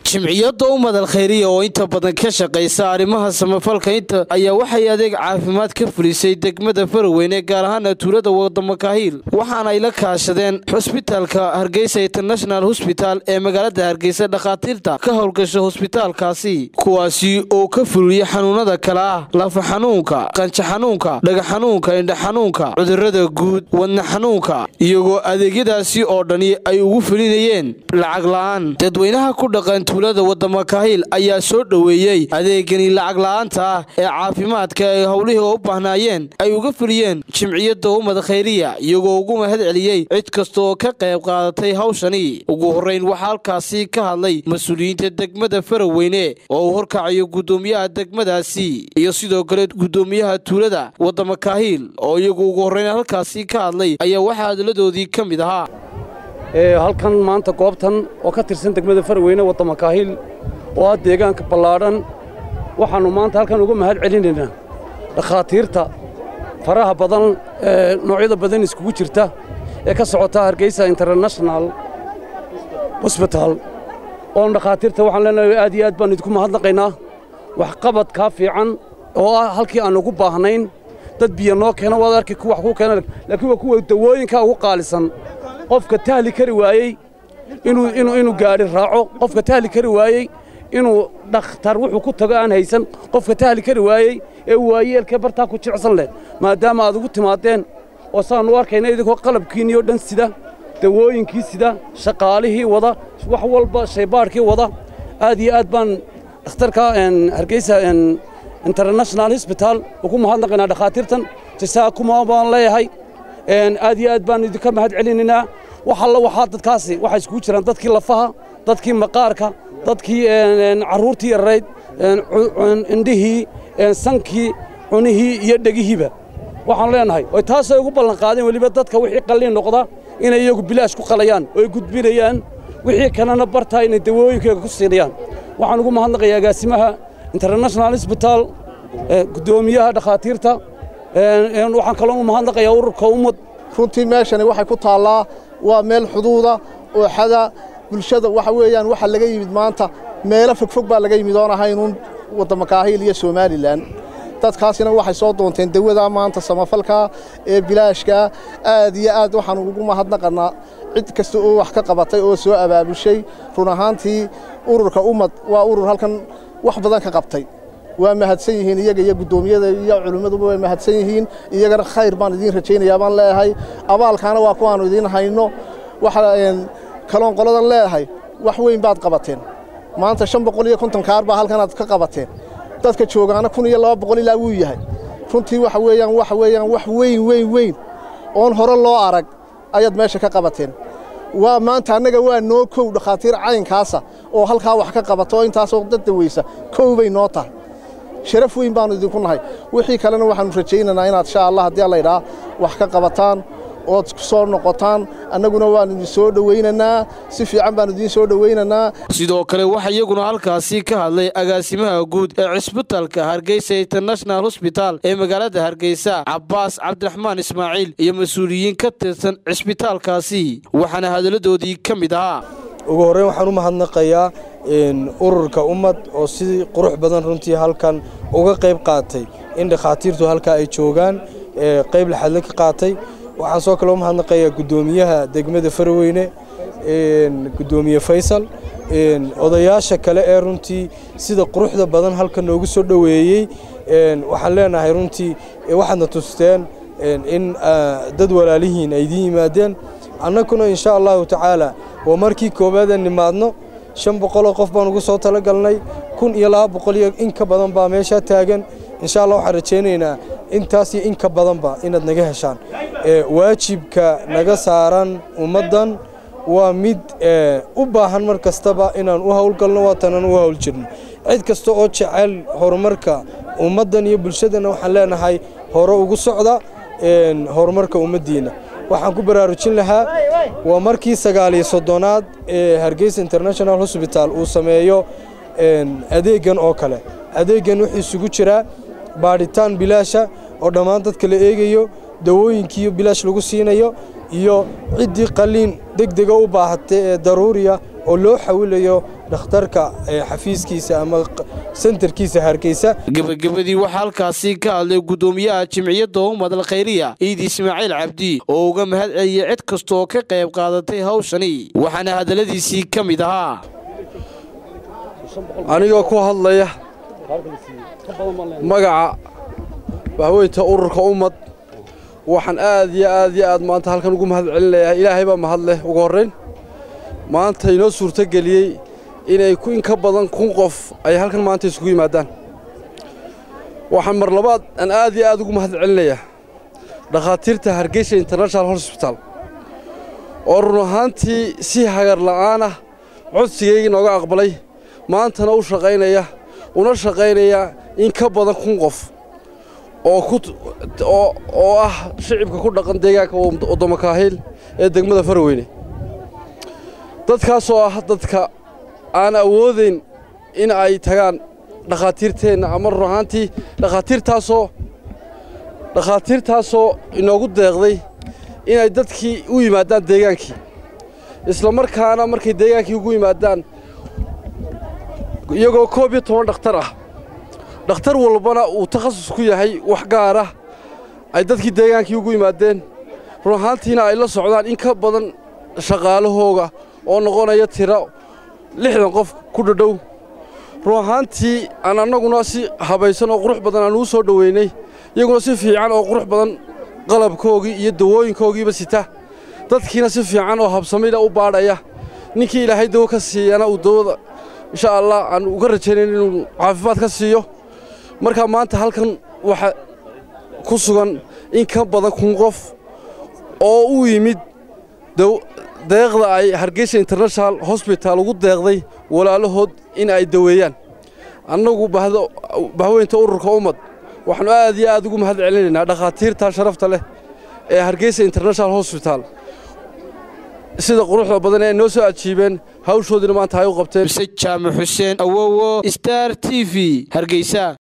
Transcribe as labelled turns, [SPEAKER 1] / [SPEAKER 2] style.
[SPEAKER 1] jimciyadda umadal khayriya oo inta badan ka shaqaysa arrimaha samafalka inta ayaa waxay adeeg caafimaad ka fulisay degmada faraweyne gaar ahaana tuulada wadamakahiil waxaana ay la kaashadeen xusbitaalka hargeysa international hosbital ee magaalada hargeysa dhakhaatiirta ka howlgasha hosbitaalkaasi kuwaasi oo ka fuliya xanuunada kale ah lafa xanuunka qanjo xanuunka dhaga xanuunka indha xanuunka cudurada guud wadna xanuunka iyagoo adeegyadaasi oo dhani ay ugu fulinayeen lacag la'aan dadweynaha ku dhaqan tuulada wadamakahiil ayaa soo dhoweeyey adeegani lacag la'aanta ah ee caafimaadka ay howlihii u baahnaayeen ay uga fuliyeen jimciyadda ummad khayriya iyagoo ugu mahad celiyey cid kasta oo ka qayb qaadatay hawshani ugu horrayn waxaa halkaasi ka hadlay mas-uuliyiinta degmada faraweyne oo uu horkacayo guddoomiyaha degmadaasi iyo sidoo kale guddoomiyaha tuulada wadamakahiil oo iyagu ugu horrayn halkaasi ka hadlay ayaa waxaa hadaladoodii ka mid ahaa
[SPEAKER 2] halkan maanta goobtan oo ka tirsan degmada farweyne waddamakaahiil oo ah deegaanka ballaadhan waxaannu maanta halkan uga mahad celinaynaa dhakhaatiirta faraha badan ee noocyada badan iskugu jirta ee ka socota hargeysa international hosbital oon dhakhaatiirta waxaan leenahay aad iyo aad baan idinku mahadnaqaynaa waxqabadkaa fiican oo ah halkii aan ugu baahnayn dad biyo noo keena waad arki wax kuu keena laakiin waa kuwa dawooyinka ugu qaalisan qofka tahli kari waayey inuu gaadhi raaco qofka tahli kari waayey inuu dhakhtar wuxuu ku tago aan haysan qofka tahli kari waayey ee waayeelkee bartaa ku jicsan leh maadaama aad ugu timaadeen oo saannu arkayna idinkoo qalabkiinniyo dhan sida dawooyinkii sida shaqaalihii wada wax walba shaybaadhkii wada aad iyo aad baan dhakhtarka hargeysa international hosbital ugu mahadnaqaynaa dhakhaatiirtan jasaakuma baan leeyahay aad iyo aad baan idinka mahad celinaynaa wax alla waxaa dadkaasi waxay iskugu jiraan dadkii lafaha dadkii maqaarka dadkii carruurtii yarayd indhihii sankii cunihii iyo dhegihiiba waxaan leenahay oy taasay ugu ballanqaadeen weliba dadka wixii qalliin noqda inay iyagu bilaash ku qalayaan oy gudbinayaan wixii kalena bartaa inay dawooyinkooga ku siinayaan waxaan ugu mahadnaqayaa agaasimaha international hosbital guddoomiyaha dhakhaatiirta waxaan kaloo u mahadnaqayaa ururka ummad
[SPEAKER 3] runtii meeshani waxay ku taallaa waa meel xuduuda oo xada bulshada waxa weeyaan waxa laga yimid maanta meelo fogfog baa laga yimid oon ahaynuun waddamakaahiil iyo somalilan dadkaasina waxay soo doonteen dawadaa maanta samafalka ee bilaashka aad iyo aad waxaanu ugu mahadnaqannaa cid kasta oo wax ka qabatay oo soo abaabushay run ahaantii ururka ummad waa urur halkan wax badan ka qabtay waa mahadsan yihiin iyaga iyo guddoomiyada iyo culimmaduba way mahadsan yihiin iyagana khayr baan idiin rajaynayaa baan leeyahay abaalkaana waa kuwaannu idiin hayno waxa kaloon qoladan leeyahay wax weyn baad qabateen maanta shan boqol iyo konton kaar baa halkanaad ka qabateen dadka joogaana kun iyo laba boqol ilaa wuu yahay runtii waxa weeyaan waxa weeyaan wax weyn weyn weyn oon hore loo arag ayaad meesha ka qabateen waa maanta annaga waa noo kow dhakhaatiir caynkaasa oo halkaa wax ka qabato oo intaasoo dad dawaysa kow bay noo tahay sharaf weyn baannu idinku nahay wixii kalena waxaannu rajaynaynaa inaad insha allah haddii allaydhaa wax ka qabataan ood ku soo noqotaan annaguna waannu idin soo dhowaynaynaa si fiican baannu idiin soo dhowaynaynaa
[SPEAKER 1] sidoo kale waxaa iyaguna halkaasi ka hadlay agaasimaha guud ee cisbitalka hargeysa international hosbital ee magaalada hargeysa cabbaas cabdiraxmaan ismaaciil iyo mas-uuliyiin ka tirsan cisbitaalkaasi waxaana hadalladoodii ka mid ahaa
[SPEAKER 4] ugu horreyn waxaan u mahadnaqayaa ururka ummad oo si qurux badan runtii halkan uga qayb qaatay in dhakhaatiirtu halkaa ay joogaan qayb laxadle ka qaatay waxaan soo kale u mahadnaqayaa guddoomiyaha degmada farweyne guddoomiye faysal odayaasha kale ee runtii sida quruxda badan halkan noogu soo dhoweeyey waxaan leenahay runtii waxaadna tusteen in dad walaalihiin ay idiin yimaadeen annaguna insha allahu tacaala waa markii koowaadaan nimaadno shan boqoloo qof baan ugu soo talagalnay kun iyo laba boqol iyo in ka badan baa meeshaa taagan insha allah waxaan rajaynaynaa intaas iyo in ka badanba inaad naga heshaan waajibka naga saaran ummaddan waa mid u baahan mar kastaba inaan u howlgalno waatanaan u howl jirno cid kasta oo jecel horumarka ummaddan iyo bulshadana waxaan leenahay hore ugu socda horumarka ummaddiinna waxaan ku baraarujin lahaa waa markii sagaaliyo soddonaad ee hargeysa international hosbital uu sameeyo adeeggan oo kale adeeggan wuxuu isugu jiraa baadhitaan bilaasha oo dhammaan dadka la eegayo dawooyinkiiyo bilaash lagu siinayo iyo ciddii qalliin deg dega u baahatay ee daruuriya oo loo xawilayo dhakhtarka xafiiskiisa ama sentarkiisa hargeysa
[SPEAKER 1] gebagabadii waxaa halkaasi ka hadlay guddoomiyaha jimciyadda ummad alkhayriya ciid ismaaciil cabdi oo uga mahad celiyey cid kasta oo ka qayb qaadatay hawshani waxaana hadalladiisii ka mid ahaa
[SPEAKER 5] anigoo ku hadlaya magaca bahweynta ururka ummad waxaan aad iyo aad iyo aad maanta halkan ugu mahad celinayaa ilaahay baa mahad leh ugu horrayn maanta inoo suurtogeliyey inay in ka badan kun qof ay halkan maanta isugu yimaadaan waxaan mar labaad aan aad iyo aad ugu mahad celinayaa dhakhaatiirta hargeysa international hosbital oo run ahaantii si hagar la'aan ah codsigayga inooga aqbalay maantana u shaqaynaya una shaqaynaya in ka badan kun qof oo ah shicibka ku dhaqan deegaanka waddamakaahiil ee degmada farweyne dadkaasoo ah dadka aan awoodayn in ay tagaan dhakhaatiirteenna ama run ahaantii dhakhaatiirtaasoo dhakhaatiirtaasoo inoogu deeqday inay dadkii u yimaadaan deegaankii isla markaana markay deegaankii ugu yimaadaan iyagoo koob iyo toban dhakhtar ah dhakhtar walbana uu takhasus ku yahay wax gaara ay dadkii deegaankii ugu yimaadeen run ahaantiina ay la socdaan in ka badan shaqaalahooga oo noqonaya tiro lixdan qof ku dhadhow run ahaantii aan annaguna si habaysan oo qurux badan aan ugu soo dhoweynay iyaguna si fiican oo qurux badan qalabkoogii iyo dawooyinkoogiiba sita dadkiina si fiican oo habsamida u baadhaya ninkii ilaahay dawo ka siiyana uu dawada insha allah aan uga rajaynayn inuu caafimaad ka siiyo markaa maanta halkan waxaa ku sugan in ka badan kun qof oo u yimid deeqda ay hargeysa international hosbital ugu deeqday walaalahood in ay daweeyaan annagu bahweynta ururka ummad waxaannu aad iyo aad ugu mahad celinaynaa dhakhaatiirta sharafta leh ee hargeysa international hosbital sida quruxda badan ee noo soo ajiibeen hawshoodiina maanta ay u qabteen
[SPEAKER 1] mise jaamac xuseen awowo star t v hargeysa